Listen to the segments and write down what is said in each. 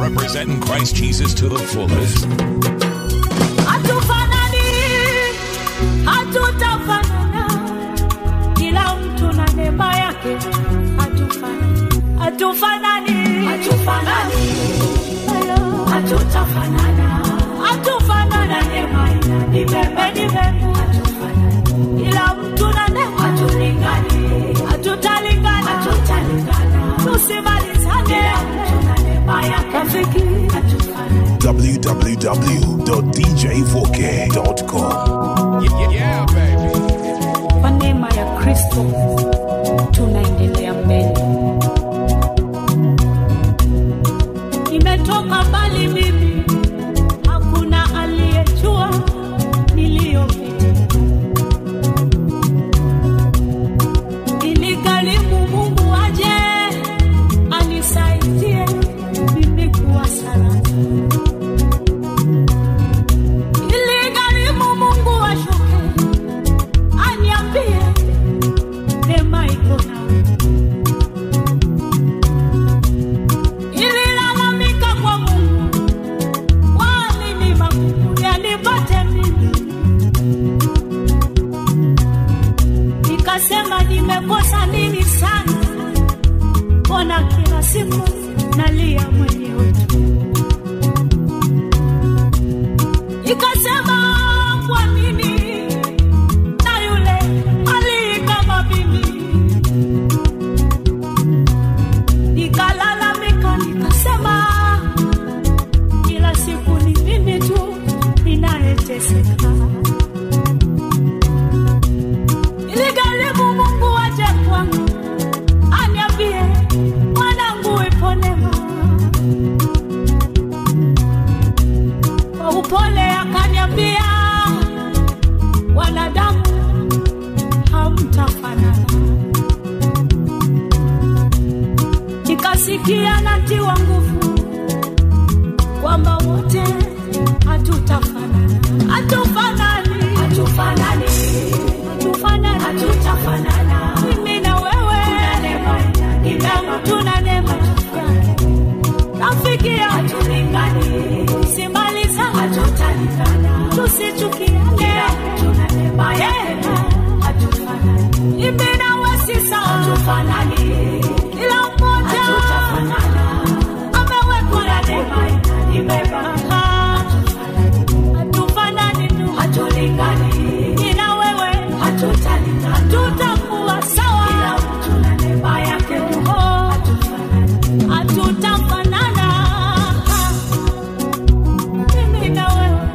representing Christ Jesus to the fullest. hatufanani, hatutafanana, kila mtu na neema yake. Hatufanani, hatufanani, hatufanani, hatutafanana, hatufanana, neema ina ni bebe, ni bebe, hatufanani, kila mtu na neema, hatulingani, hatutalingana, hatutalingana, tusimalizane, tuna neema yake, rafiki, hatufanani. www.djvoke.com. Yeah, yeah, baby. kwa neema ya kristo tunaendelea mbele nimetoka mbali mimi hakuna aliyejua niliyopita iligharimu mungu aje anisaidie mimi kuwa salama iligharimu mungu ashuke aniambie neema iko nawe. Ililalamika kwa Mungu, wali ni magumu yanipate mimi. Nikasema nimekosa nini sana, mbona kila siku nalia mwenyewe tu. Nikasema kwa nini na yule ali kama mimi. Nikalalamika nikasema, kila siku ni mimi tu ninayeteseka. Iligharimu Mungu aje kwangu aniambie, mwanangu, ipo neema. Kwa upole akaniambia, wanadamu hamtafanana. Nikasikia natiwa nguvu kwamba wote hatutafanana, hatufanani, hatufanani, hatufanani, hatutafanana. Mimi na wewe kila mtu na neema yake. Rafiki yangu hatulingani, simaliza hatutalingana, tusichukiane, tuna neema yake, hatufanani. Mimi na wewe si sawa, hatufanani, kila mmoja hatutafanana, amewekwa na neema imebeba hatufanani tu, hatulingani, mimi na wewe hatutalingana, hatutakuwa sawa, kila mtu na neema yake, oh, hatufanani hatutafanana mimi na wewe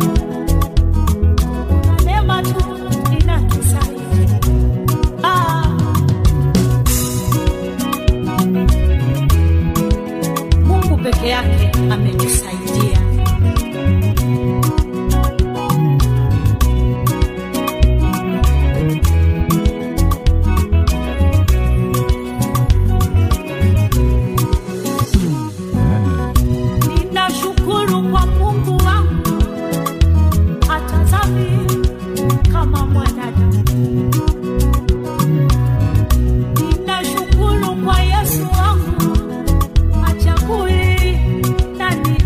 na neema tu inatusaidia ah. mungu peke yake ametusaidia ninashukuru kwa mungu wangu hatazami kama mwanadamu ninashukuru kwa yesu wangu achagui nani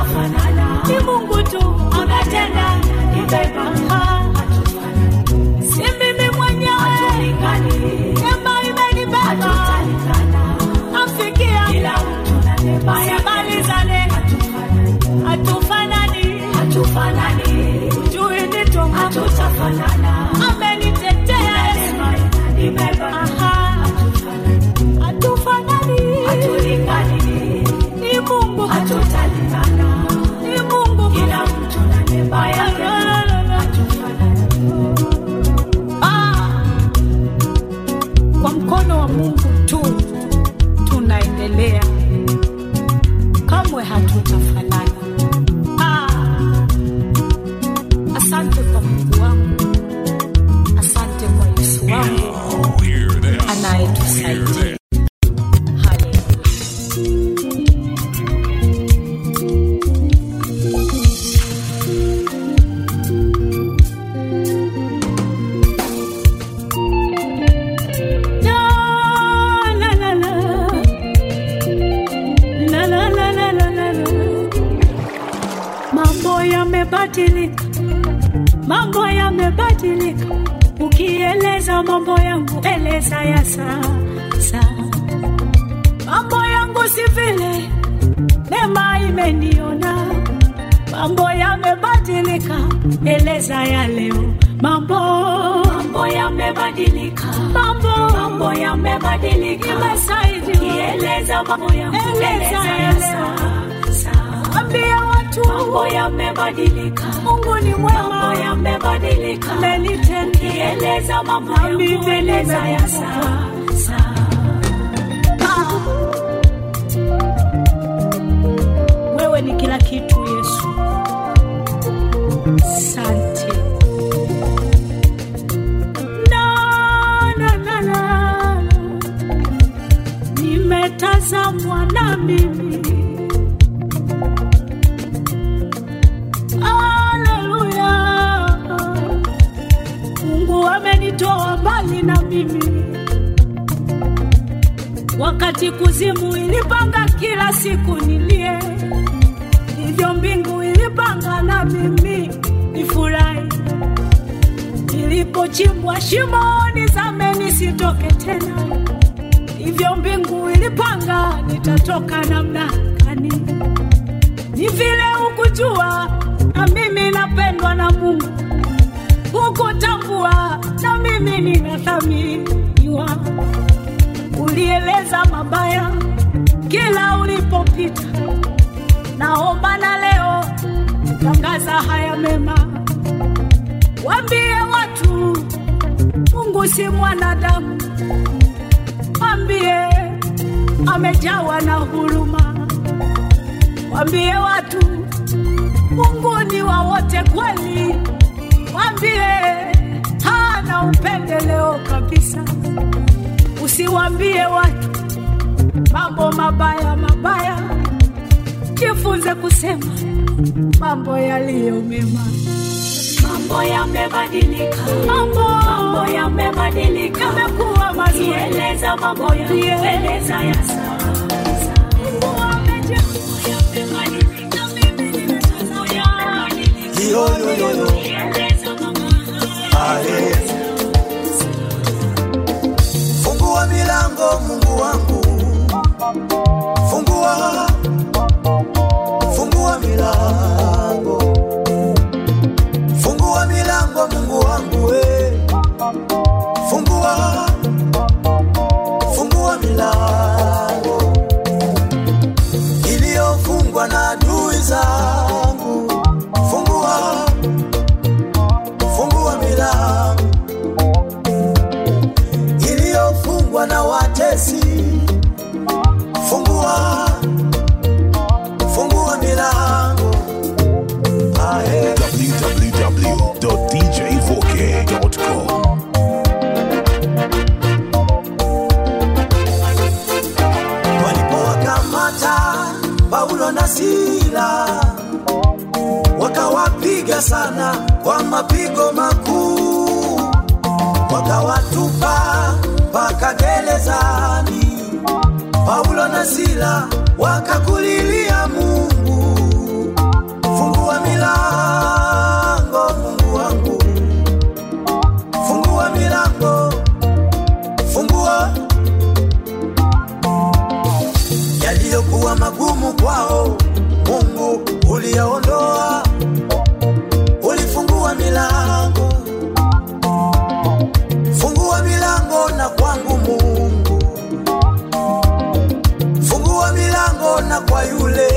hatutafanana. Ni Mungu tu anatenda, ni Baba. Si mimi mwenyewe, neema imenibeba, namfikia kila mtu na neema ya malizane, hatufanani, hatufanani, jui nito, hatutafanana, amenitetea Yesu, Aha. hatufanani, hatulingani, ni Mungu, hatutalingana, ni Mungu, kila mtu na neema yake, hatufanani. Ah, kwa mkono wa Mungu tu tunaendelea, kamwe hatutafanana. Ah, asante kwa Mungu wangu, asante kwa Yesu wangu Oh, hear this. anayetusaidia. Hear this. Haleluya. La, la, la, la. La, la, la, la, la, la, la. Mambo yamebadilika, mambo yamebadilika. Ukieleza mambo yangu, eleza ya sasa. Mambo yangu si vile, neema imeniona. Mambo yamebadilika, eleza ya leo. Mambo mambo yamebadilika, mambo mambo yamebadilika. Imesaidia kieleza mambo yangu, eleza ya sasa. Ambia watu mambo yamebadilika, Mungu ni mwema, mambo yamebadilika, amenitenda kieleza mambo yangu, eleza ya sasa. Ah. Wewe ni kila kitu Yesu, asante. Na, na, na, na. Nimetazamwa na mimi Haleluya. Mungu amenitoa mbali na mimi, wakati kuzimu ilipanga kila siku nilie, hivyo mbingu ilipanga na mimi nifurahi. Nilipochimbwa shimoni zame nisitoke tena, hivyo mbingu ilipanga nitatoka namna gani ni vile ukujua na mimi napendwa na Mungu, ukutambua na mimi ninathaminiwa. Ulieleza mabaya kila ulipopita, naomba na leo tangaza haya mema, wambie watu Mungu si mwanadamu, wambie amejawa na huruma Wambie watu Mungu ni wa wote kweli, wambie hana upendeleo kabisa. Usiwambie watu mambo mabaya mabaya, jifunze kusema mambo yaliyo mema. Mambo yamebadilika, mambo, mambo yamebadilika, yamekuwa mazuri. Eleza mambo yalieleza ya sasa. Mungu amejaa yamebadilika, mimi nimetazama yamebadilika. Yo, yo, yo, yo. Eleza mambo Aye. Fungua milango Mungu wangu, fungua, fungua milango, fungua milango Mungu wangu we, fungua, fungua milango iliyofungwa na adui zangu, fungua, fungua milango iliyofungwa na watesi, fungua, fungua milango. Ae. www.djvoke.com. Walipowakamata Paulo na Sila, wakawapiga sana kwa mapigo makuu, wakawatupa mpaka gerezani. Paulo na Sila wakakulilia Mungu, Fungua milango Mungu wangu, fungua milango, fungua yaliyokuwa magumu kwao. Mungu uliyaondoa, ulifungua milango, fungua milango na kwangu Mungu, fungua milango na kwa yule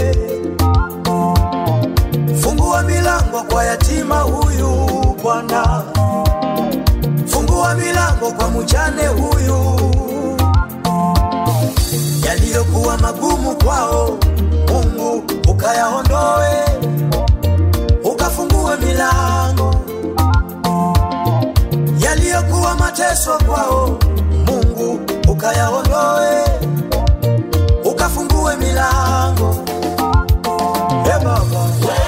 fungua milango kwa yatima huyu Bwana, fungua milango kwa mjane huyu, yaliyokuwa magumu kwao Mungu ukayaondoe, ukafungue milango yaliyokuwa mateso kwao Mungu ukayaondoe, ukafungue milango Hey Baba,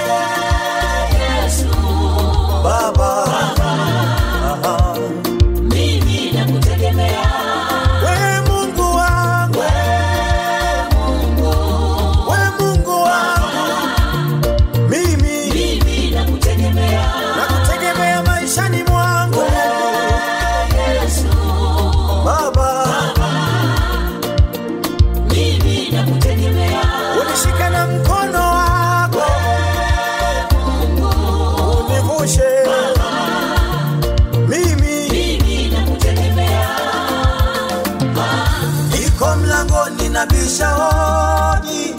Yesu, Baba, Aha. mimi nakutegemea. We Mungu wangu, we Mungu wangu, mimi Mimi nakutegemea. nakutegemea maishani mwangu Yesu, Baba, mimi nakutegemea. unishike na mkono wako univushe mimi Mimi nakutegemea. iko mlangoni na bisha hodi,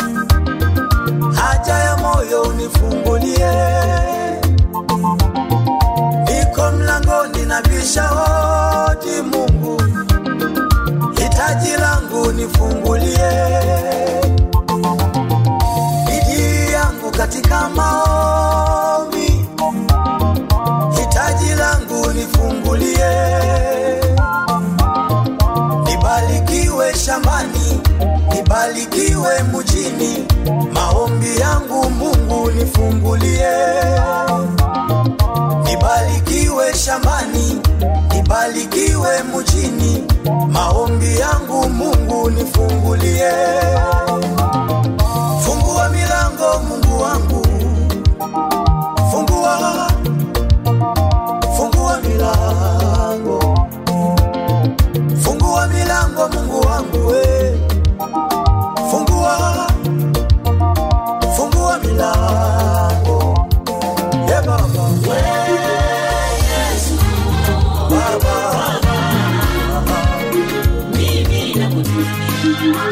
haja ya moyo unifungulie. Iko mlangoni na bisha hodi, Mungu, hitaji langu nifungulie. Bidii yangu katika maombi, hitaji langu nifungulie nibarikiwe shambani, nibarikiwe mjini, maombi yangu Mungu nifungulie. Nibarikiwe shambani, nibarikiwe mjini, maombi yangu Mungu nifungulie. Fungua milango Mungu wangu, fungua, fungua milango fungua milango Mungu wangu we, fungua fungua milango ye Baba Yesu, Baba mimi nakutegemea.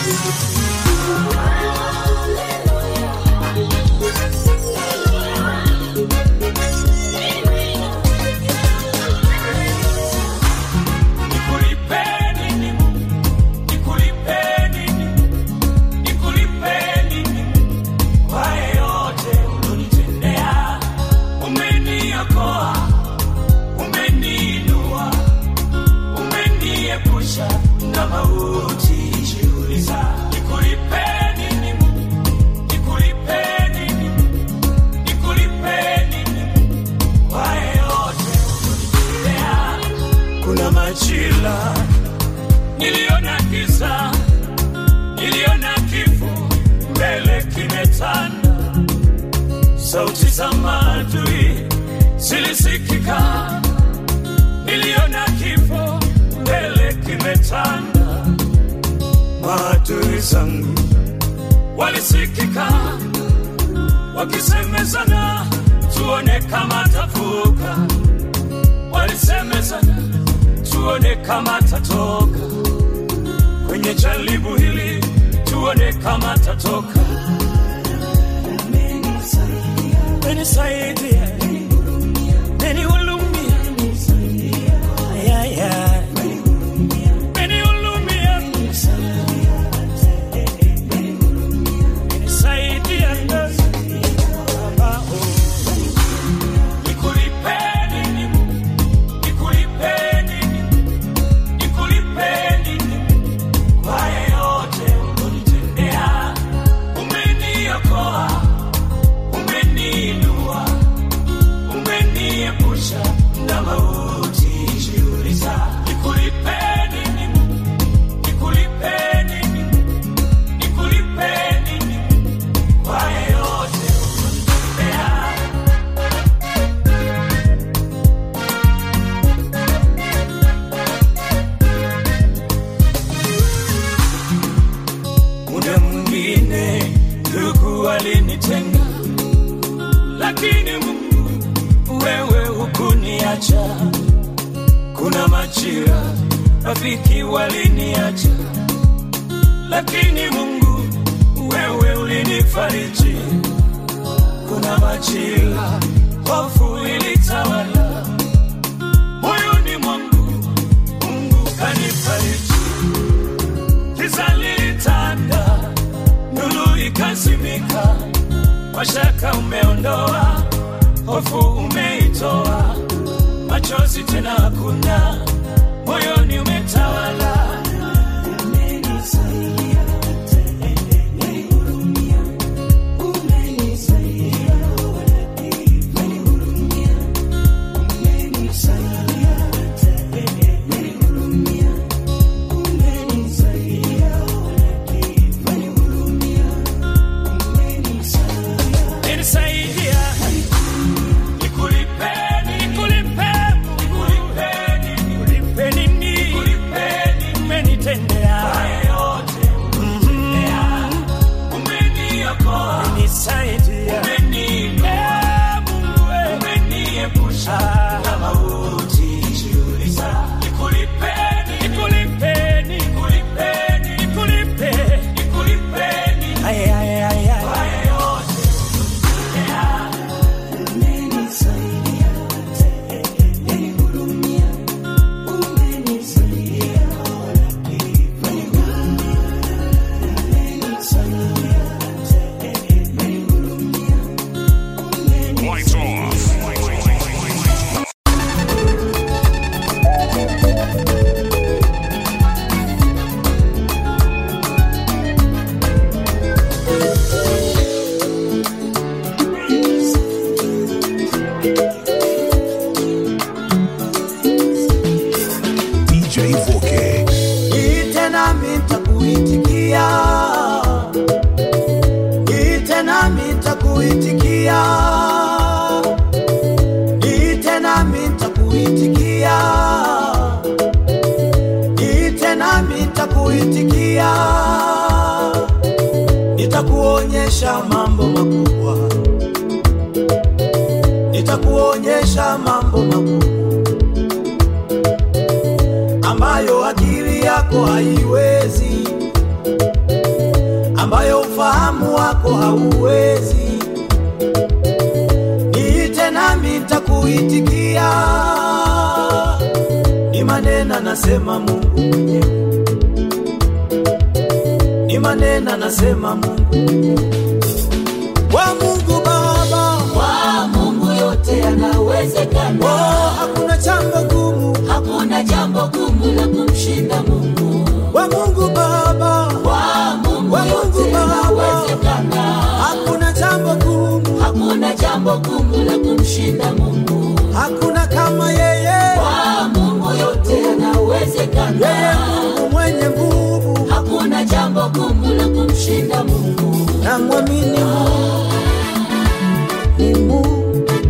Nikulipeni nini? Nikulipeni nini? Nikulipeni nini? Kwa yote ulonitendea. Umeniokoa, umeniinua, umeniepusha na mauti. Jiuliza, nikulipeni nini? Nikulipeni nini? Nikulipeni nini? Kwa yote ulonitendea. Kuna majira niliona giza, niliona kifo mbele kimetanda, sauti za maadui zilisikika, niliona kifo mbele kimetanda, maadui zangu walisikika wakisemezana, tuone kama tavuka walisemezana tuone kama tatoka kwenye jaribu hili, tuone kama tatoka. Menisaidia, menihurumia, Ay, ay, ay. Menihurumia, menisaidia, Baba, oh. Nikulipeni nini? Nikulipeni nini? Nikulipeni nini? Kwa yote ulonitendea. Umeniokoa, umeniinua, lakini Mungu wewe hukuniacha. Kuna majira rafiki waliniacha, lakini Mungu wewe ulinifariji. Kuna majira hofu ilitawala moyoni mwangu, Mungu kanifariji. Giza lilitanda, nuru ikazimika, mashaka umeondoa, hofu umeitoa, machozi tena hakuna, moyoni umetawala. Umenisaidia, umenihurumia, umenisaidia, umenihurumia, umenisaidia, umenihurumia, umenisaidia, umenihurumia, umenisaidia. Nikulipeni, nikulipeni, nikulipeni, nikulipeni nini? Umenitendea Mhm. Umenisaidia. Eh, Mungu we. Ah. Nikulipeni, nikulipeni, nikulipeni. Ay, ay, ay, ay. Lights off. DJ Voke. Ite nami nitakuitikia, ite nami nitakuitikia, ite nami nitakuitikia, ite nami nitakuitikia, nitakuonyesha mambo makubwa, nitakuonyesha mambo makubwa ambayo akili yako haiwezi, ambayo ufahamu wako hauwezi. Niite nami nitakuitikia, ni maneno anasema Mungu mwenyewe, ni maneno anasema Mungu mwenyewe. Wa Mungu Baba, Kwa Mungu yote yanawezekana, oh, hakuna jambo gumu. hakuna jambo gumu la kumshinda Mungu. Wa Mungu Baba, Kwa Mungu Wa Mungu yote Baba. yanawezekana, hakuna jambo gumu. hakuna jambo gumu la kumshinda Mungu. hakuna kama yeye, Kwa Mungu yote yeye yanawezekana, Mungu mwenye nguvu, hakuna jambo gumu la kumshinda Mungu. na mwamini Mungu ni Mungu.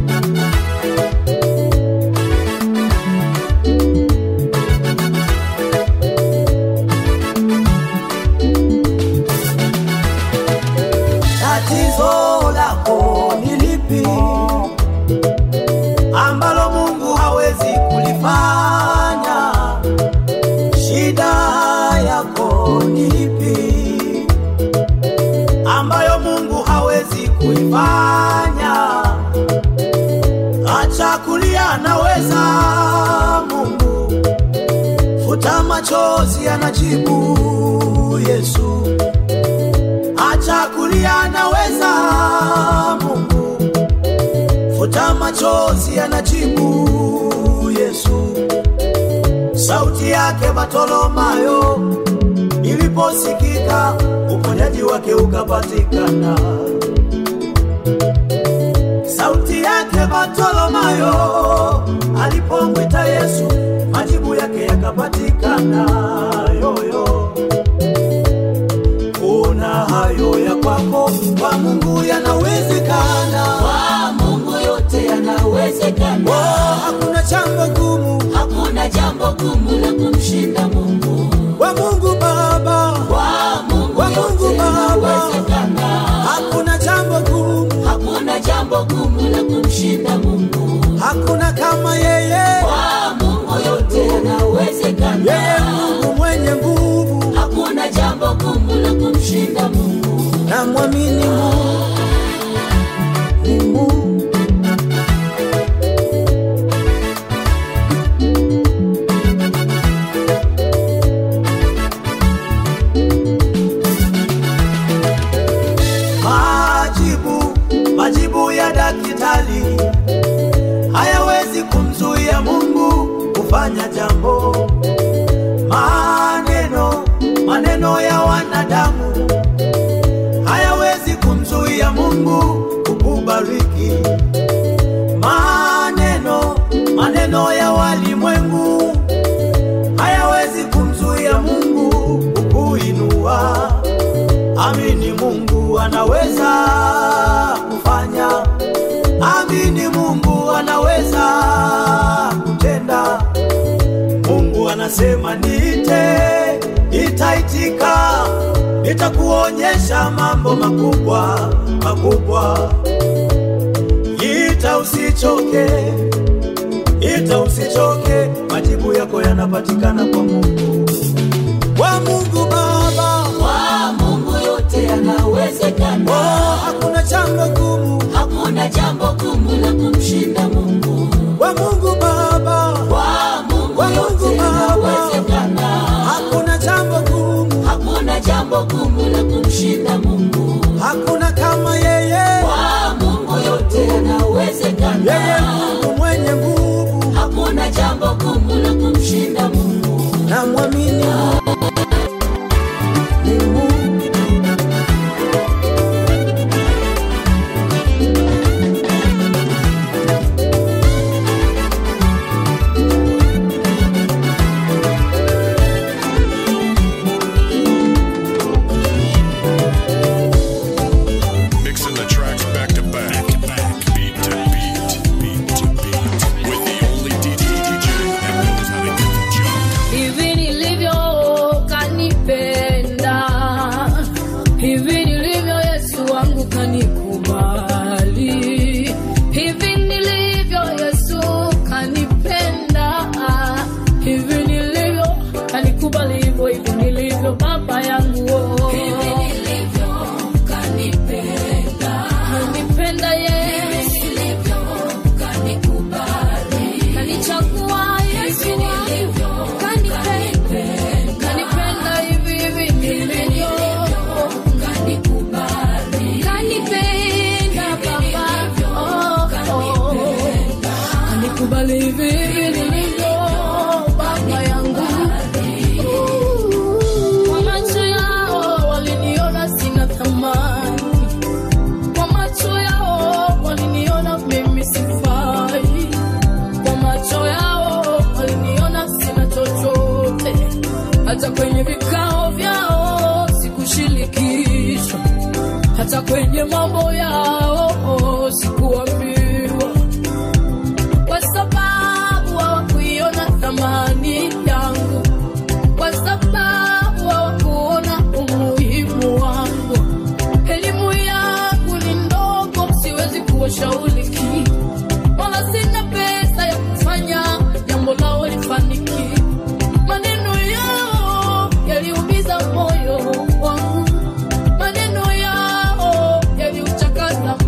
Tatizo lako ni lipi ambalo Mungu hawezi kulifanya? Shida yako ni ipi ambayo Mungu hawezi kuifanya? Acha kulia, anaweza Mungu. Futa machozi, anajibu Yesu. Acha kulia, anaweza Mungu. Futa machozi, anajibu Yesu. Sauti yake Bartolomayo iliposikika, uponyaji wake ukapatikana. Sauti yake Bartolomayo alipomwita Yesu, majibu yake yakapatikana. Yoyo, kuna hayo ya kwako, kwa Mungu yanawezekana. Kwa Mungu yote yanawezekana, Oh, hakuna jambo gumu hakuna jambo gumu la kumshinda Mungu. kwa Mungu Baba, Kwa Mungu Kwa Mungu yote Baba. yanawezekana, hakuna jambo gumu hakuna jambo gumu la kumshinda Mungu. hakuna kama yeye, Kwa Mungu yote yeye yanawezekana. Mungu mwenye nguvu, Hakuna jambo gumu la kumshinda Mungu. na mwamini Mungu. Mungu. Majibu, majibu ya daktari hayawezi kumzuia Mungu kufanya jambo. Maneno, maneno ya wanadamu hayawezi kumzuia Mungu kukubariki. Maneno, maneno ya walimwengu hayawezi kumzuia Mungu kukuinua. Amini Mungu anaweza kufanya, amini Mungu anaweza kutenda. Mungu anasema niite, nitaitika, nitakuonyesha mambo makubwa makubwa. Ita usichoke, ita usichoke, majibu yako yanapatikana kwa Mungu, kwa Mungu Baba. Kwa Mungu yote Oh, yanawezekana. hakuna jambo gumu Hakuna jambo gumu la kumshinda Mungu. kwa Mungu Baba, Kwa Mungu Kwa Mungu yote Baba. yanawezekana. hakuna jambo gumu, Hakuna jambo gumu la kumshinda Mungu. hakuna kama yeye, Kwa Mungu yote yeye yanawezekana. Mungu mwenye nguvu, Hakuna jambo gumu la kumshinda Mungu. na mwamini Mungu. Mixing the tracks back to back, beat to beat, beat to beat, with the only DJ that knows how to get the job. hivi nilivyo kanipenda, hivi nilivyo Yesu wangu kanikubali, hivi nilivyo Yesu kanipenda, hivi nilivyo kanikubali, hivyo hivyo nilivyo Baba yangu oh. hivi nilivyo kanipenda, kanipenda Yesu kanikubali, kanichagua Yesu wangu kanipenda, kanipenda hivi hivi nilivyo, kanikubali, kanipenda Baba, oh, oh, kanikubali hivi hivi nilivyo, Baba yangu. Kwa macho yao waliniona sina thamani, kwa macho yao waliniona mimi sifai, kwa macho yao waliniona sina chochote, hata kwenye vikao vyao sikushirikishwa, hata kwenye mambo yao sikuambiwa, kwa sababu hawakuiona thamani yangu kwa sababu hawakuona umuhimu wangu. Elimu yangu ni ndogo, siwezi kuwashauri kitu, wala sina pesa ya kufanya jambo lao lifanikiwe. Maneno yao yaliumiza moyo wangu, maneno yao yaliuchakaza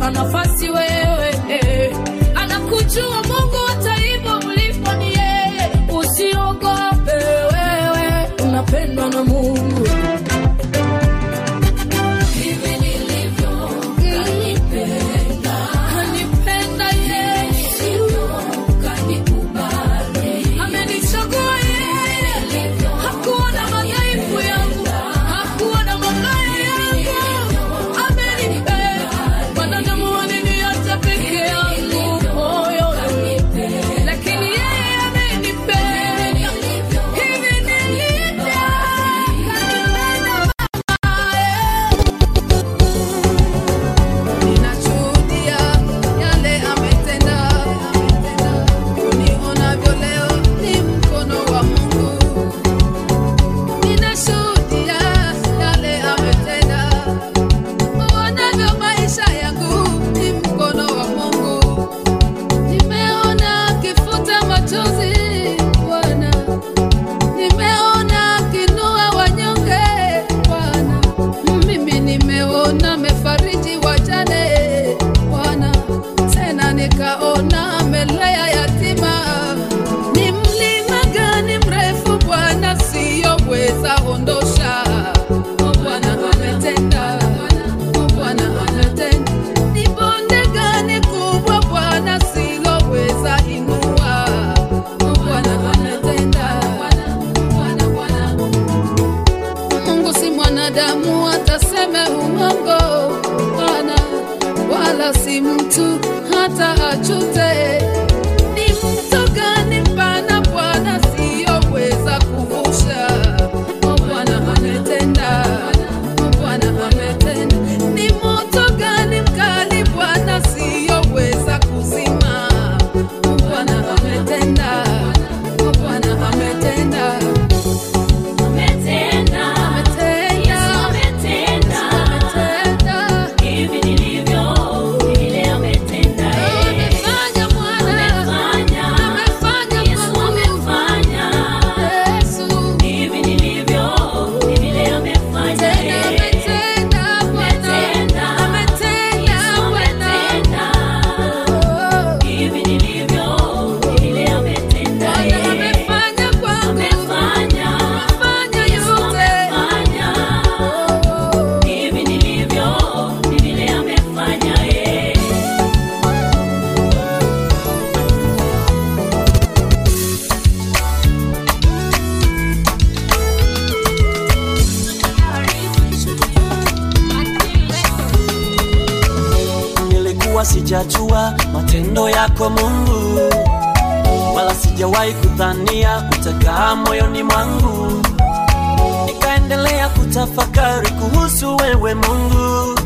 umenipa nafasi wewe eh. anakujua mungu hata hivyo mlipo ni yeye usiogope wewe unapendwa na mungu hivi nilivyo kanipenda kanipenda yesu kanikubali amenichagua yeye hakuona madhaifu yangu hakuona mabaya yangu amenipenda wanadamu waliniacha peke yangu moyo lakini yeye amenipenda hivi nilivyo kanipenda Ninashuhudia yale ametenda, unionavyo leo ni mkono wa Mungu. Ninashuhudia yale ametenda, uonavyo maisha yangu ni mkono wa Mungu. Nimeona akifuta machozi Bwana, nimeona akinua wanyonge Bwana, mimi nimeona amefariji wajane Bwana, tena nikaona amelea yatima. Ni mlima gani mrefu Bwana siyoweza ondosha? O Bwana ametenda, O Bwana ametenda. Ni bonde gani kubwa Bwana siloweza inua? O Bwana ametenda, Bwana, Bwana. Mungu si mwanadamu ataseme umongo, Bwana, wala si mtu hata achute. Ni mto gani mpana Bwana siyoweza kuvusha? O Bwana ametenda, O Bwana ametenda. Ni moto gani mkali Bwana siyoweza kuzima? O Bwana ametenda, O Bwana ametenda. Ametenda, Yesu ametenda, hivi nilivyo, ni vile ametenda, eh. Amefanya, Yesu amefanya, hivi nilivyo, ni vile amefanya, eh. Ametenda, Yesu ametenda, hivi nilivyo, ni vile ametenda, eh. Amefanya, Yesu amefanya, hivi nilivyo, ni vile amefanya, eh. nilikuwa sijajua matendo yako Mungu, wala sijawahi kudhania utakaa moyoni mwangu. Nikaendelea kutafakari kuhusu wewe Mungu,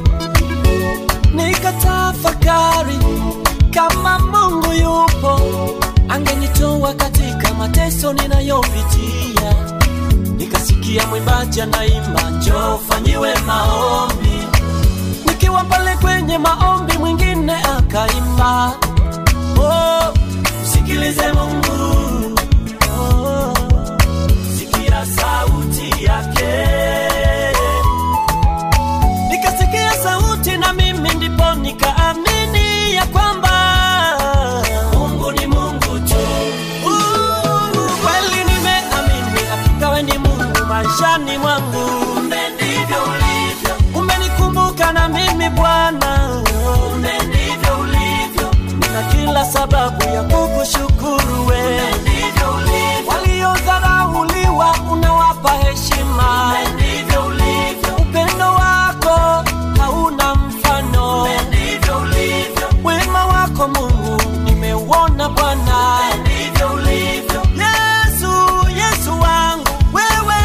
nikatafakari kama Mungu yupo, angenitoa katika mateso ninayopitia. Nikasikia mwimbaji anaimba, njoo fanyiwe maombi nikiwa pale kwenye maombi mwingine akaimba oh, msikilize mungu oh, sikia sauti yake nikasikia sauti na mimi ndipo nikaamini ya kwamba mungu ni mungu tu Uh, kweli nimeamini hakika we ni mungu maishani mwangu kumbe ndivyo ulivyo umenikumbuka na mimi bwana kumbe ndivyo ulivyo nina kila sababu ya kukushukuru we waliodharauliwa unawapa heshima upendo wako hauna mfano wema wako mungu nimeuona bwana yesu yesu wangu wewe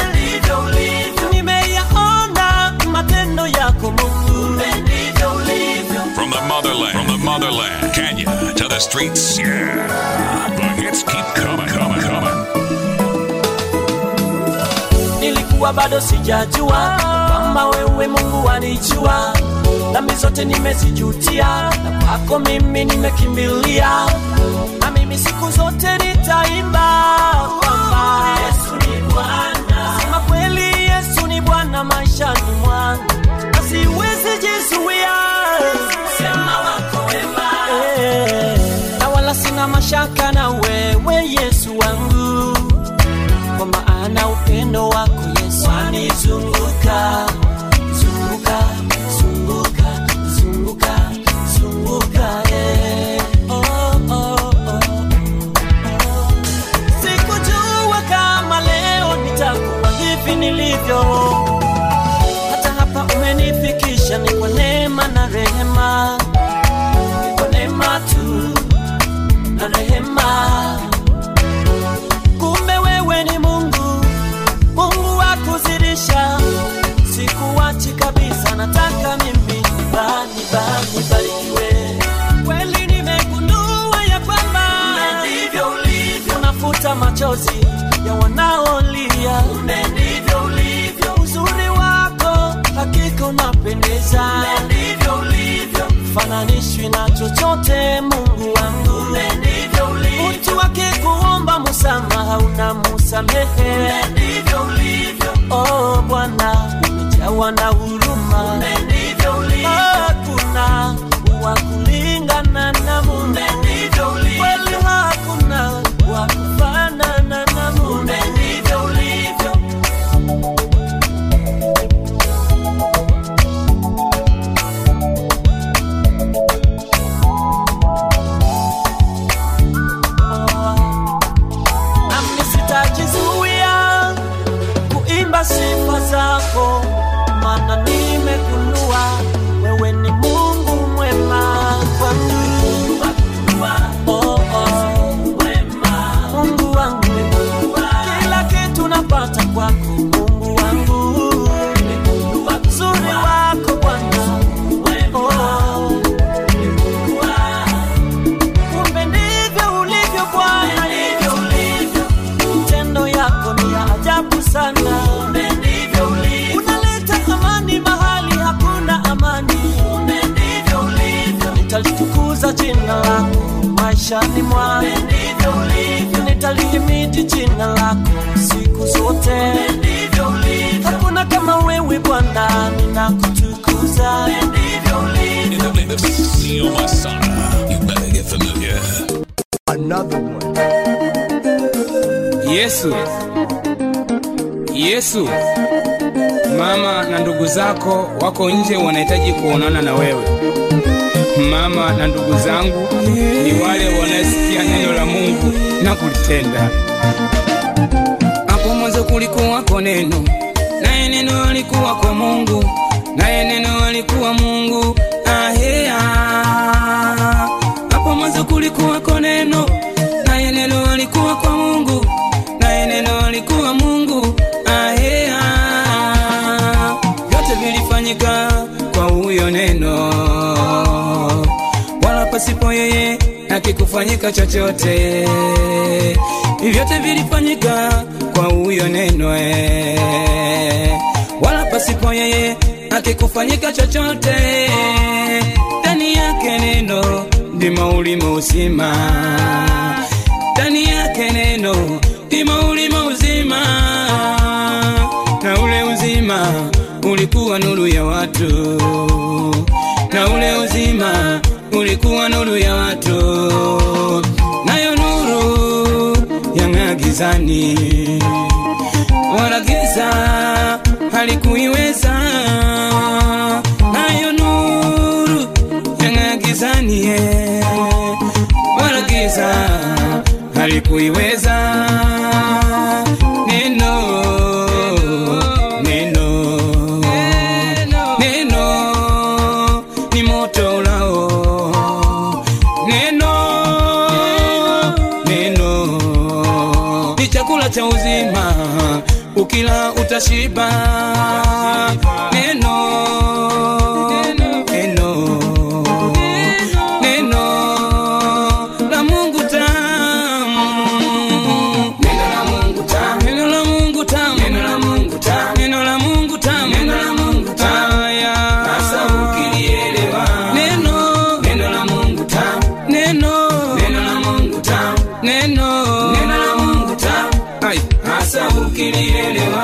nimeyaona matendo yako mungu From the motherland, from the motherland, Kenya to the streets, yeah. The hits keep coming, coming, coming. nilikuwa bado sijajua kwamba wewe mungu wanijua dhambi zote nimezijutia na kwako mimi nimekimbilia na mimi siku zote nitaimba kwamba yesu ni bwana sema kweli yesu ni bwana maishani mwangu na siwezi jizuia sema machozi ya wanaolia. Ndivyo ulivyo, uzuri wako hakika unapendeza. Ndivyo ulivyo, fananishwi na chochote, Mungu wangu. Ndivyo ulivyo, mtu akikuomba msamaha unamusamehe. Ndivyo ulivyo, oh Bwana, umejawa na huruma. Ndivyo ulivyo, hakuna wa kulingana na Mungu. Ndivyo ulivyo, kweli hakuna wa kufanana na Mungu. Ndivyo ulivyo. nami sitajizuia kuimba sifa zako, maana nimegundua wewe ni Mungu mwema kwangu. Oh, oh. Mungu wangu, kila kitu napata kwako Mungu wangu, uzuri wako Bwana. Oh. Kumbe ndivyo ulivyo Bwana, ndivyo ulivyo. Matendo yako ni ya ajabu sana. Unaleta amani mahali hakuna amani. Nitalitukuza jina lako maishani mwangu. Nitalihimidi jina lako siku zote. Hakuna kama wewe Bwana, ninakutukuza. In the mix, Neo Masada. You better get familiar. Another one. Yesu, Yesu, mama na ndugu zako wako nje, wanahitaji kuonana na wewe. Mama na ndugu zangu ni wale wanaesikia neno la Mungu na kulitenda. Hapo mwanzo kulikuwako neno, naye neno alikuwa kwa Mungu, naye neno alikuwa Mungu. Ahea. Hapo mwanzo kulikuwako neno, naye neno alikuwa kwa Mungu, naye neno alikuwa Mungu. Ahea. Vyote vilifanyika kwa huyo neno, wala pasipo yeye hakikufanyika chochote. Vyote vilifanyika kwa huyo neno, eh, wala pasipo yeye hakikufanyika chochote. Ndani yake neno ndimo ulimo uzima, ndani yake neno ndimo ulimo uzima, na ule uzima ulikuwa nuru ya watu, na ule uzima ulikuwa nuru ya watu, nayo nuru yang'aa gizani, wala giza halikuiweza. Nayo nuru yang'aa gizani, eh, wala giza halikuiweza. Neno, neno, neno ni moto ulao, neno, neno ni chakula cha uzima, ukila utashiba. Neno, neno, neno la Mungu tamu, neno la Mungu tamu, neno la Mungu tamu, neno la Mungu tamu, neno la Mungu tamu, neno la Mungu tamu. Haya, sasa ukilielewa neno, neno la Mungu tamu, neno, neno la Mungu tamu, neno, neno la Mungu tamu. Ai, sasa ukilielewa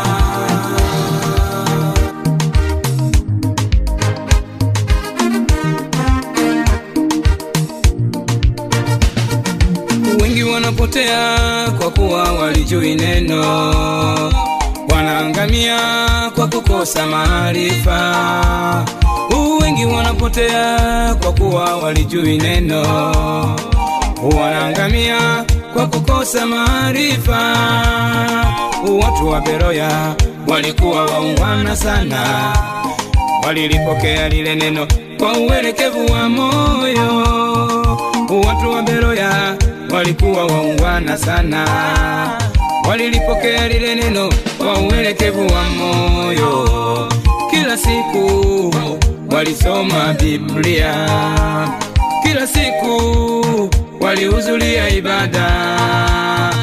wengi wanapotea kwa kuwa walijui neno, wanaangamia kwa kukosa maarifa. Wengi wanapotea kwa kuwa walijui neno, wanaangamia kwa kukosa maarifa. Watu wa Beroya walikuwa waungwana sana, walilipokea lile neno kwa uelekevu wa moyo. Watu wa Beroya walikuwa waungwana sana, walilipokea lile neno kwa uelekevu wa moyo. Kila siku walisoma Biblia, kila siku walihudhuria ibada, kila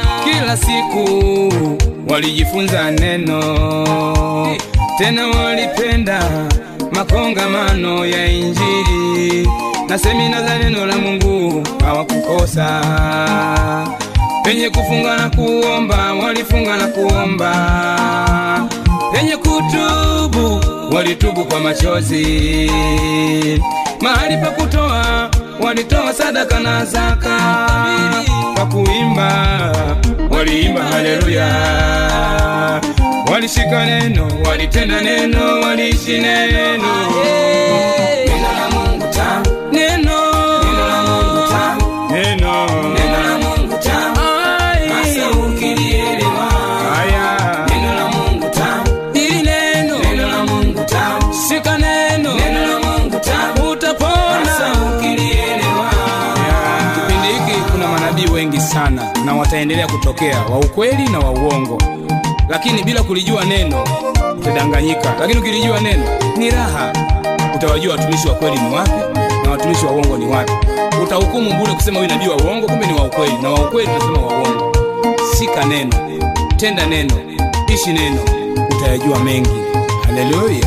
kila siku walijifunza neno, tena walipenda makongamano ya Injili na semina za neno la Mungu hawakukosa. Penye kufunga na kuomba walifunga na kuomba, penye kutubu walitubu kwa machozi, mahali pa kutoa walitoa sadaka na zaka, kwa kuimba waliimba haleluya, walishika neno, walitenda neno, waliishi neno. Neno la Mungu tamu, neno, neno la Mungu tamu, neno, neno la Mungu tamu, hasa ukilielewa. Haya, neno la Mungu tamu, hili neno, neno la Mungu tamu, shika neno, neno la Mungu tamu, utapona. Hasa ukilielewa. Kipindi hiki kuna manabii wengi sana na wataendelea kutokea wa ukweli na wa uongo, lakini bila kulijua neno utadanganyika, lakini ukilijua neno ni raha. Utawajua watumishi wa kweli ni wapi na watumishi wa uongo ni wapi. Utahukumu bure kusema huyu nabii wa uongo, kumbe ni wa ukweli, na wa ukweli tunasema wa uongo. Shika neno, tenda neno, ishi neno, utayajua mengi. Haleluya.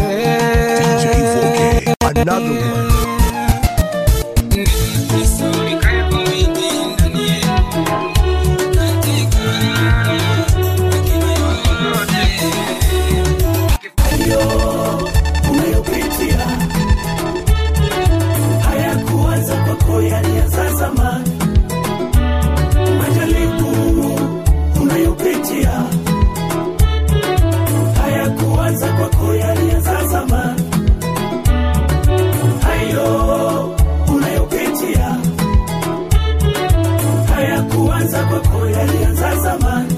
Another one. unayopitia hayakuanza kwako yalianza zamani majaribu unayopitia hayakuanza kwako yalianza zamani hayo unayopitia hayakuanza kwako yalianza zamani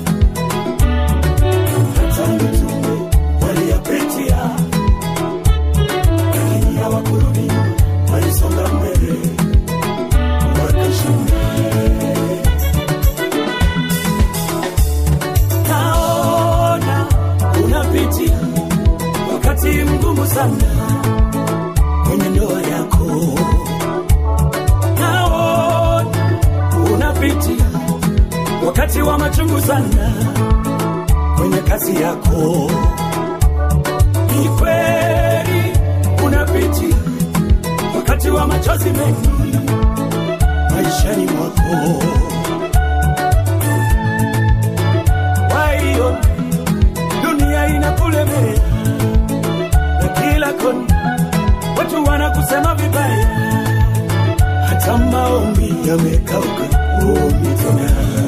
hata mitume waliyapitia lakini hawakurudi nyuma, walisonga mbele wakashinda. Naona unapitia wakati mgumu sana kwenye ndoa yako, naona unapitia wakati wa machungu sana kwenye kazi yako ni kweli unapitia wakati wa machozi mengi maishani mwako. Kwa hiyo dunia inakulemea na kila kona watu wanakusema vibaya, hata maombi yamekauka, uombi tena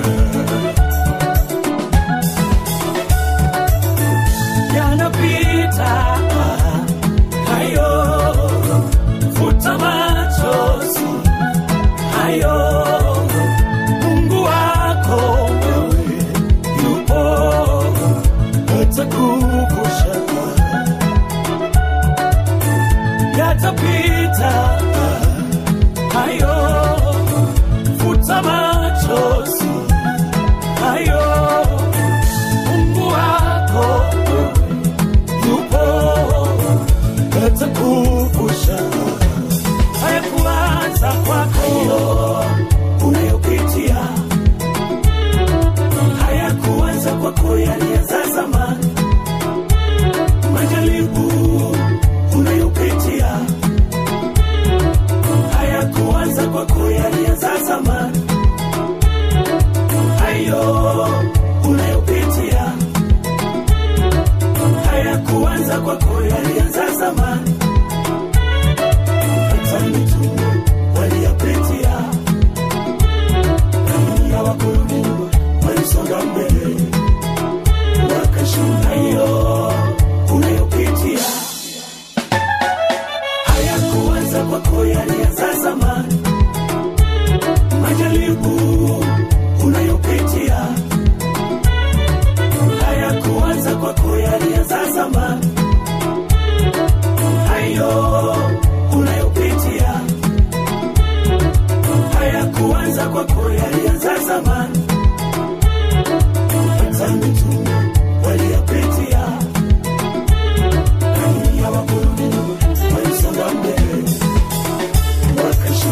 yanapita hayo, futa machozi hayo. Mungu wako wewe yupo, atakuvusha yatapita hayo, futa machozi hayo. Mungu wako yupo atakuvusha. Hayakuanza kwako unayopitia, hayakuanza kwako, yalianza zamani. Majaribu unayopitia, hayakuanza kwako, yalianza zamani. Hayo unayopitia hayakuanza kwako, yalianza zamani. Hata mitume waliyapitia, lakini hawakurudi nyuma, walisonga mbele wakashinda. Hiyo unayopitia hayakuanza kwako, yalianza zamani. Majaribu unayopitia hayakuanza kwako, yalianza zamani. Hayo unayopitia hayakuanza kwako, yalianza zamani. Hata mitume waliyapitia, lakini hawakurudi nyuma, walisonga mbele wakashinda.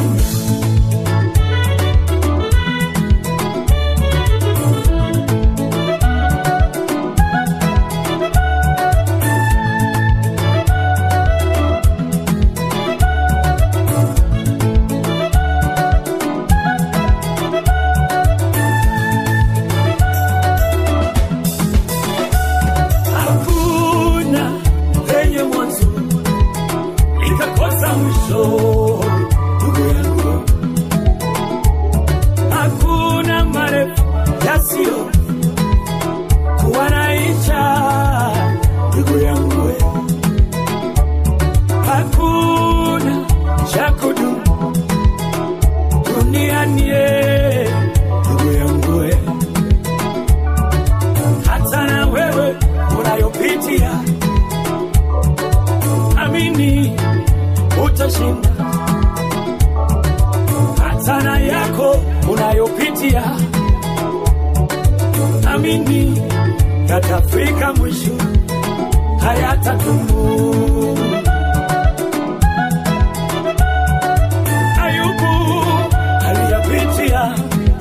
unayopitia, amini yatafika mwisho, hayatadumu. Ayubu aliyapitia,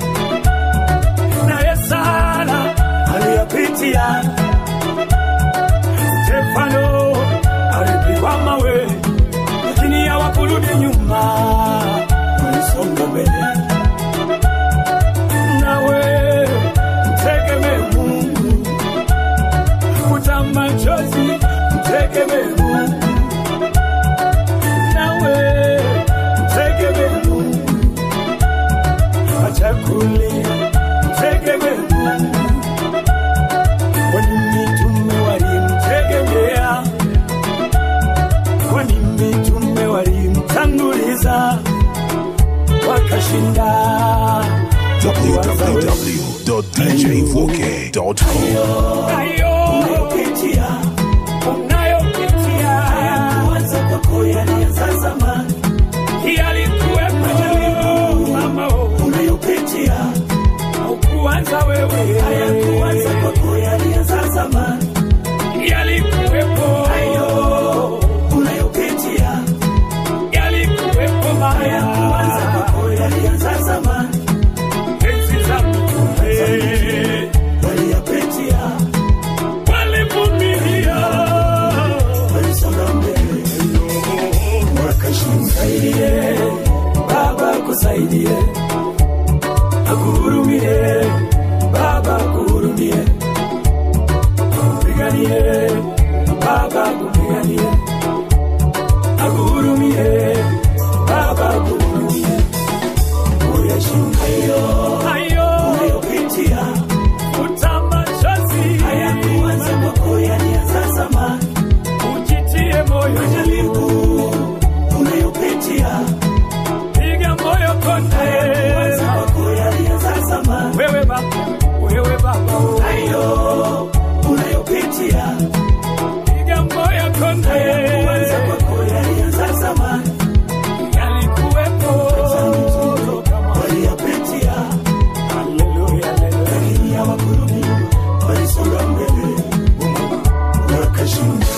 naye Sara aliyapitia, Stefano alipigwa mawe, lakini hawakurudi nyuma, walisonga mbele. Nawe mtegemee Mungu, futa machozi, mtegemee Mungu. Nawe mtegemee Mungu, acha kulia, mtegemee Mungu. Kwani mitume walimtegemea, kwani mitume walimtanguliza, wakashinda www.dj4k.com. hayo unayopitia, unayopitia hayakuanza kwako, yalianza zamani, yalikuwepo mama, unayopitia haukuanza wewe, hayakuanza kwako, yalianza zamani, yalikuwepo hayo unayopitia, yalikuwepo mama, hayakuanza kwako, yalianza zamani, enzi za mitume waliyapitia, walivumilia, walisonga mbele, wakashinda. Baba kusaidie, akuhurumie, Baba kuhurumie, kupiganie, Baba kupiganie, akuhurumie, Baba kuhurumie, uyashinda hayo unayopitia futa machozi, hayakuanza kwako, yalianza zamani. Ujitie moyo, majaribu unayopitia, piga moyo konde, hayakuanza kwako, yalianza zamani. Wewe baba, wewe baba, hayo unayopitia, piga moyo konde, hayakuanza kwako, yalianza zamani. Yalikuwepo waliyapitia Haleluya, haleluya. Lakini hawakurudi nyuma, walisonga mbele, wakashinda.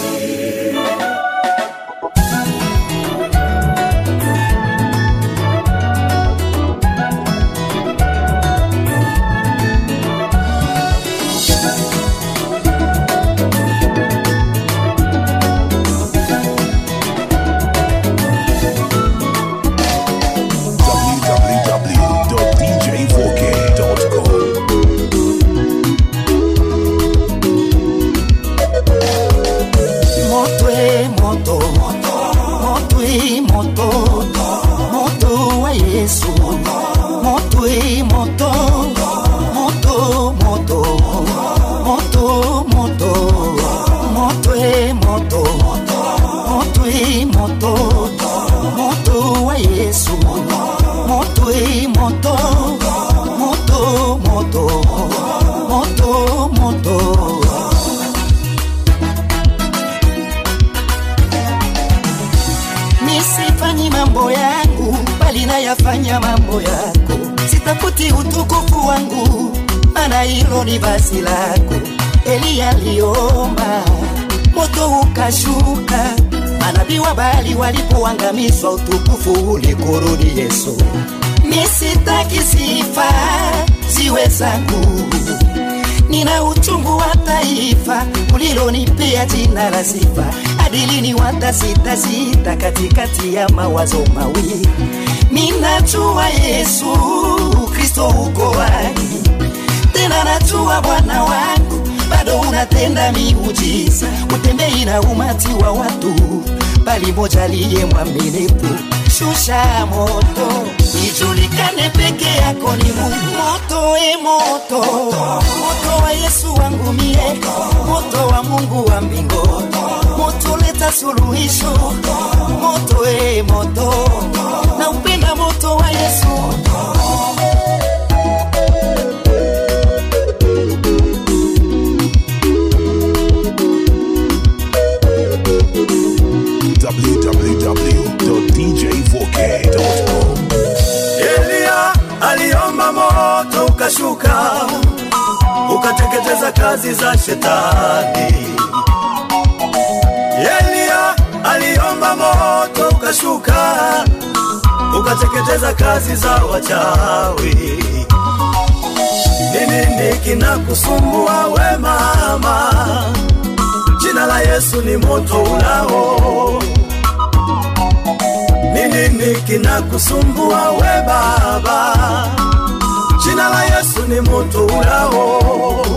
www.dj4k.com. moto e moto moto e moto moto wa yesu moto e moto moto moto moto moto moto e moto moto e moto moto wa yesu moto e moto moto moto moto moto nisifanyi mambo yangu bali nayafanya mambo yako sitafuti utukufu wangu mana hilo ni basi lako eliya aliomba moto ukashuka manabii wa bali walipoangamizwa utukufu ulikurudi yesu misitaki sifa ziwe zangu nina uchungu wa taifa ulilonipea jina la sifa adilini watasitasita katikati ya mawazo mawili minajua yesu kristo uko wai tena najua bwana wangu bado unatenda miujiza utembei na umati wa watu bali moja liye mwaminifu shusha moto ijulikane peke yako ni mungu moto e moto moto wa yesu wangu mie moto wa mungu wa mbingo moto leta suluhisho moto e moto na upenda moto wa yesu www.dj4k.com. Eliya aliomba moto ukashuka ukateketeza kazi za shetani. Elia aliomba moto ukashuka ukateketeza kazi za wachawi. Ni nini kinakusumbua we mama? Jina la Yesu ni moto ulao. Ni nini kinakusumbua we baba? Jina la Yesu ni moto ulao.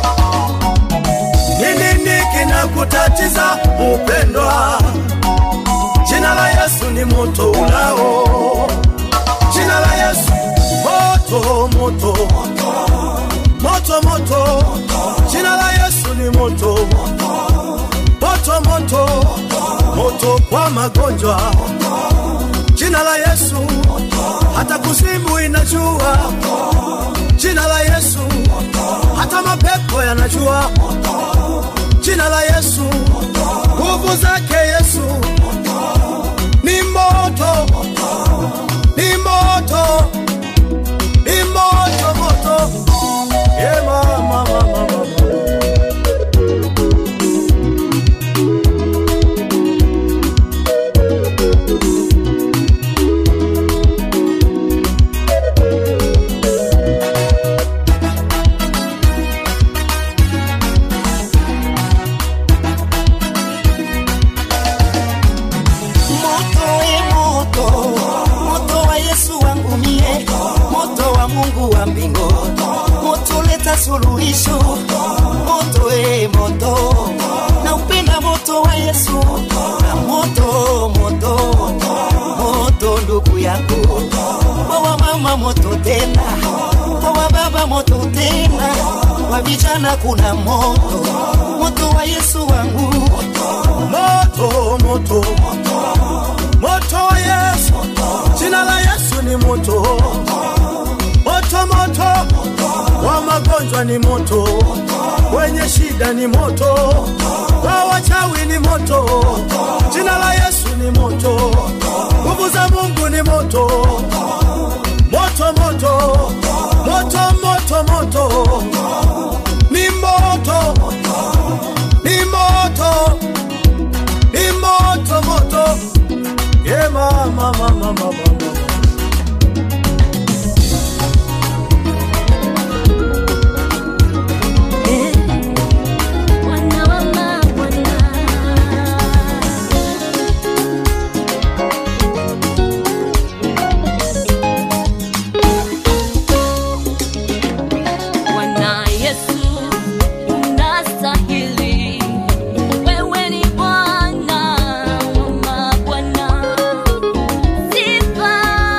Ni nini kinakutatiza upendwa? Jina la Yesu ni moto ulao. Jina la Yesu moto moto moto moto. Jina la Yesu ni moto moto moto moto kwa magonjwa. Jina la Yesu hata kuzimu inajua. Jina la Yesu hata mapepo yanajua. Jina la Yesu nguvu zake Yesu ni moto, ni moto, ni moto moto. Yeah, mama, mama, mama. moto e moto moto wa yesu wangu mie moto wa mungu wa mbingo moto leta suluhisho moto e moto na upenda moto wa yesu na moto moto moto ndugu yako wawa mama moto tena wawa baba moto tena wa vijana kuna moto moto wa yesu wangu moto moto moto wa Yesu, jina la Yesu ni moto moto moto, wa magonjwa ni moto, wenye shida ni moto, wa wachawi ni moto, jina la Yesu ni moto, nguvu za Mungu ni moto moto moto moto moto moto, ni moto ni moto ni moto moto yeah, mama, mama, mama, mama. Bwana wa mabwana. Bwana Yesu unastahili, wewe ni Bwana wa mabwana. Sifa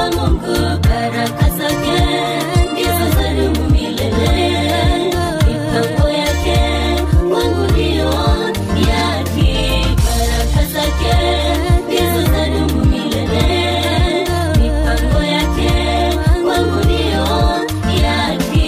wa Mungu, baraka zake ndizo zadumu milele. Mipango yake kwangu ndiyo ya haki, baraka zake ndizo zadumu milele. Mipango yake kwangu ndiyo ya haki.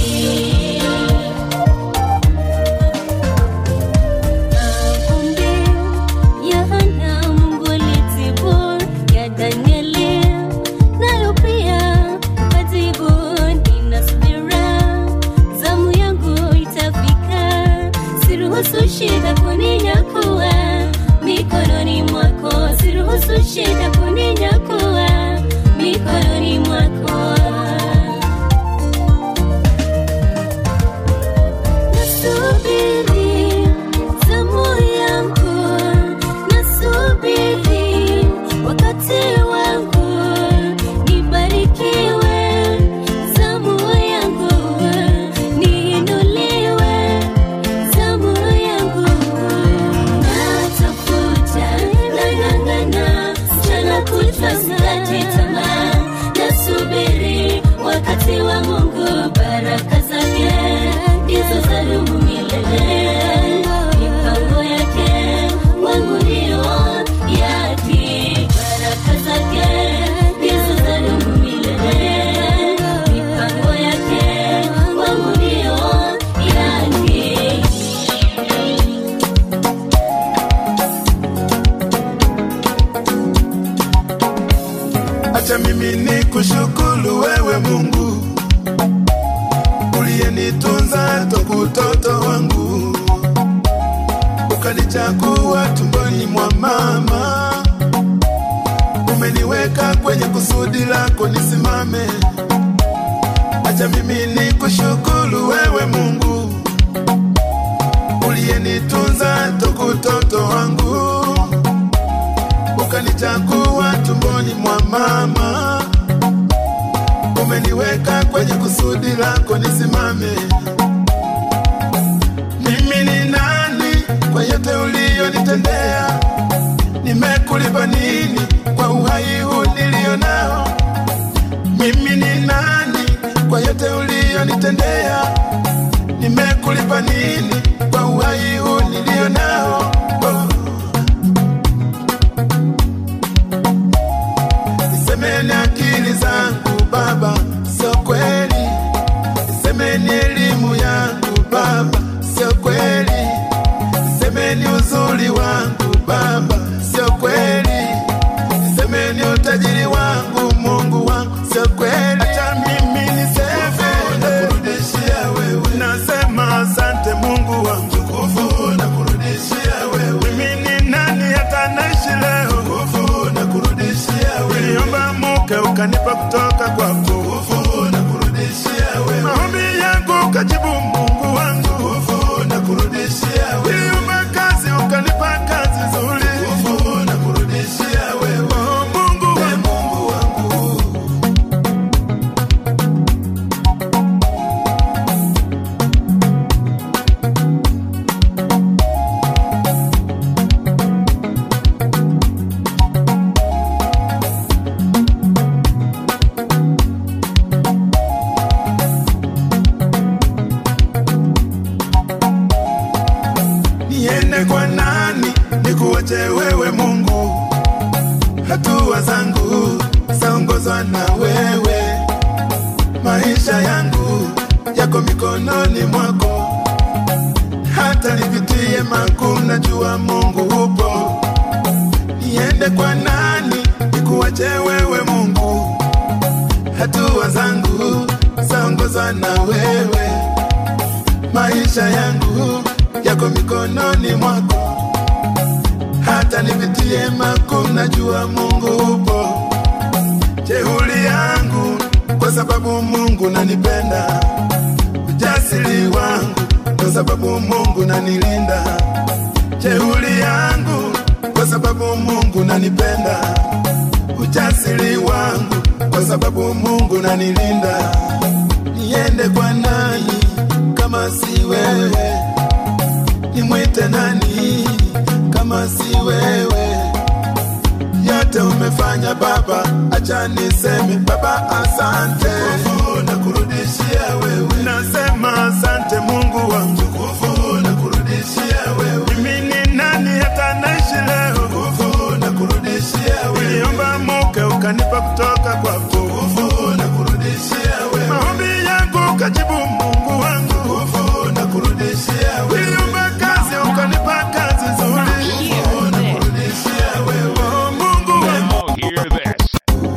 Maombi ya Hana Mungu alitibu, ya Danieli nayo pia katibu. Nina subira, zamu yangu itafika, siruhusu shida kuninyakua mikononi mwako, siruhusu shida kuninyakua mikononi mwako. Nasubiri zamu yangu, nasubiri wakati wangu, nibarikiwe zamu yangu, niinuliwe zamu yangu. Natafuta, nang'ang'ana, mchana kutwa sikati tamaa, nasubiri wakati wa Mungu, baraka zake ndizo zadumu milele. Mipango yake kwangu ndiyo ya haki, baraka zake ndizo zadumu milele. Mipango yake kwangu ndiyo ya haki. acha mimi ni kushukuru wewe Mungu uliyenitunza toku utoto wangu, ukanichagua tumboni mwa mama, umeniweka kwenye kusudi lako nisimame. Acha mimi ni kushukuru wewe Mungu uliyenitunza toku utoto wangu ukanichagua tumboni mwa mama, umeniweka kwenye kusudi lako nisimame. Mimi ni nani kwa yote uliyonitendea? Nimekulipa nini kwa uhai huu nilio nao? Mimi ni nani kwa yote uliyonitendea? Nimekulipa nini kwa uhai huu nilio nao? Oh. Semeni akili zangu Baba, sio kweli. Semeni elimu yangu Baba, sio kweli. Semeni uzuri wangu Baba, sio kweli. Semeni utajiri wangu Mungu wangu, sio kweli. Acha mimi niseme nakurudishia wewe, nasema asante Mungu wangu, nguvu nakurudishia wewe. Mimi ni nani hata naishi leo, nguvu nakurudishia wewe. Niliomba mke ukanipa kutoka kwako, nguvu nakurudishia wewe. Maombi yangu ukajibu Mungu wangu, nguvu nakurudishia wewe. Niliomba kazi ukanipa kazi nzuri, nguvu nakurudishia wewe. Oh, Mungu wangu, Mungu wangu. niende kwa nani nikuache wewe Mungu? Hatua zangu zaongozwa na wewe, maisha yangu yako mikononi mwako. Hata nipitie magumu, najua Mungu upo. Niende kwa nani nikuache wewe Mungu? Hatua zangu zaongozwa na wewe, maisha yangu yako mikononi mwako. Hata nipitie magumu, najua Mungu upo. Jeuri yangu kwa sababu Mungu nanipenda, ujasiri wangu kwa sababu Mungu nanilinda. Jeuri yangu kwa sababu Mungu nanipenda, ujasiri wangu kwa sababu Mungu nanilinda. Niende kwa nani kama si wewe? Nimwite nani kama si wewe? Yote yote umefanya Baba, acha niseme Baba asante. Nguvu na kurudishia wewe, nasema asante Mungu wangu. Nguvu na kurudishia wewe, mimi ni nani hata naishi leo? Nguvu na kurudishia wewe, niliomba muke ukanipa kutoka kwako. Nguvu na kurudishia wewe, maombi yangu kajibu Mungu wangu. Nguvu na kurudishia wewe, niliomba kazi ukanipa kazi nzuri. Nguvu na kurudishia wewe, oh, Mungu wangu. Hear this.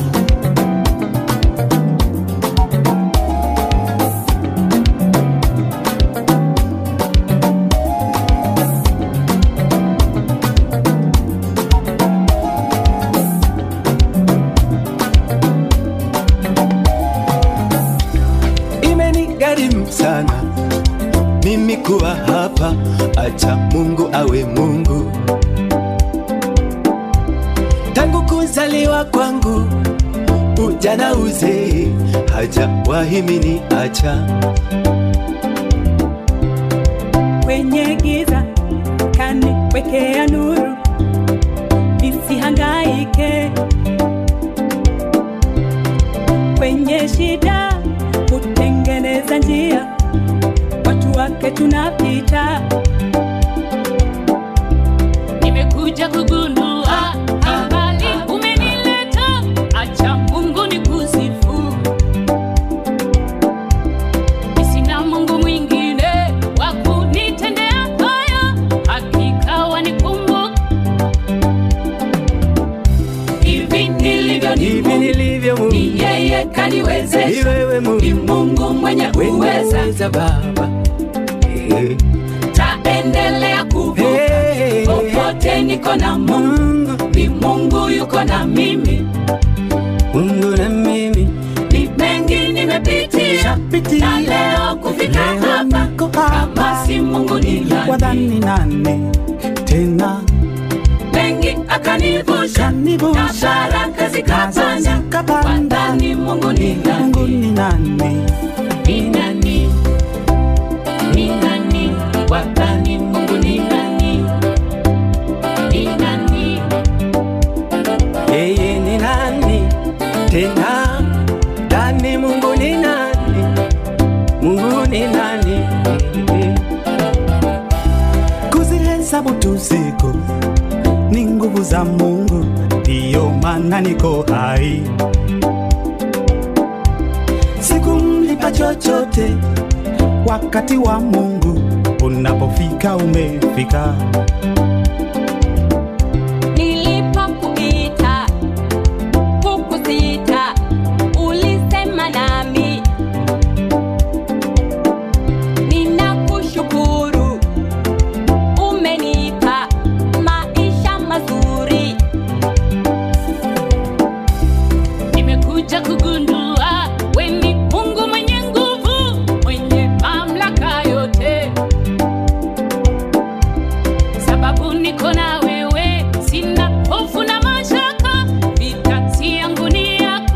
imenigharimu sana mimi kuwa hapa, acha Mungu awe Mungu. Tangu kuzaliwa kwangu, ujana uzee, hajawahi mini acha kwenye giza kaniwekea nuru nisihangaike kwenye shida kutengeneza njia watu wake tunapita nimekuja kugundua ambali umenileta acha mungu ni kusifu sina mungu mwingine wa kunitendea haya hakika wanikumbuka hivi nilivyo ni hivi nilivyo Mungu, ni yeye ni kaniwezesha wewe ni Mungu mungu mwenye uweza weza Baba Eh, taendelea kuvuka eh, popote niko na mungu Mungu, ni mungu yuko na mimi Mungu na mimi ni mengi nimepitia Pitia. na leo kufika Leo hapa niko hapa. kama si mungu ni nani wadhani nane tena mengi akanivusha na kanivusha baraka zikapanda zikapanda. wadhani mungu ni Mungu nani ni nane ni nani ni nani wadhani mungu ni nani ni nani yeye ni nani tena ndani Mungu ni nani Mungu ni nani kuzihesabu tu siku ni nguvu za Mungu ndiyo maana niko hai sikumlipa chochote wakati wa Mungu unapofika umefika nilipokuita hukusita ulisema nami ninakushukuru umenipa maisha mazuri nimekuja kugundua we ni mungu mwenye nguvu mwenye mamlaka yote sababu niko na wewe sina hofu na mashaka vitati yangu ni yako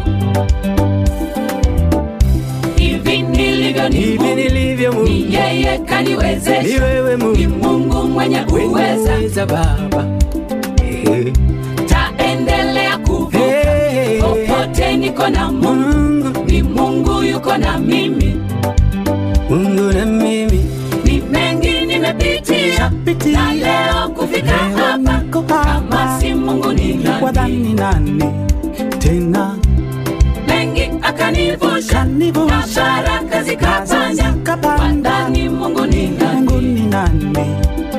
hivi nilivyo ni hivi Mungu, nilivyo Mungu ni yeye ni kaniwezesha wewe ni Mungu mungu mwenye uweza weza Baba Eh, taendelea kuvuka eh, popote niko na mungu Mungu ni mungu yuko na mimi Mungu na mimi ni mengi nimepitia Pitia. na leo kufika Leo hapa niko hapa. kama si mungu ni nani wadhani nane tena mengi akanivusha na kanivusha baraka zikapanda zikapanda. wadhani mungu ni Mungu nani ni nane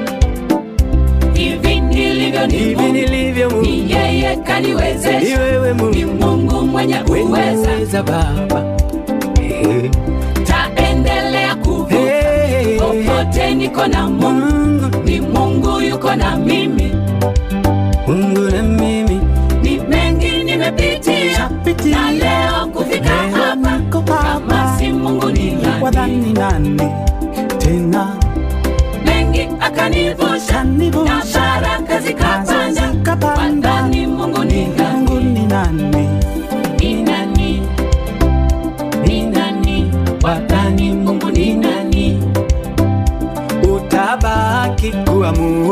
hivi nilivyo ni hivi mungu nilivyo Mungu ni yeye ni kaniwezesha wewe ni Mungu mungu mwenye uweza weza Baba Eh, taendelea kuvuka eh, popote niko na mungu Mungu ni mungu yuko na mimi Mungu na mimi ni mengi nimepitia Pitia. na leo kufika Leo hapa niko kama hapa. si mungu ni nani wadhani nane tena mengi akanivusha na kanivusha baraka zikapanda zikapanda. wadhani mungu ni Mungu nani ni nane ni nani ni nani wadhani mungu ni nani utabaki kuwa Mungu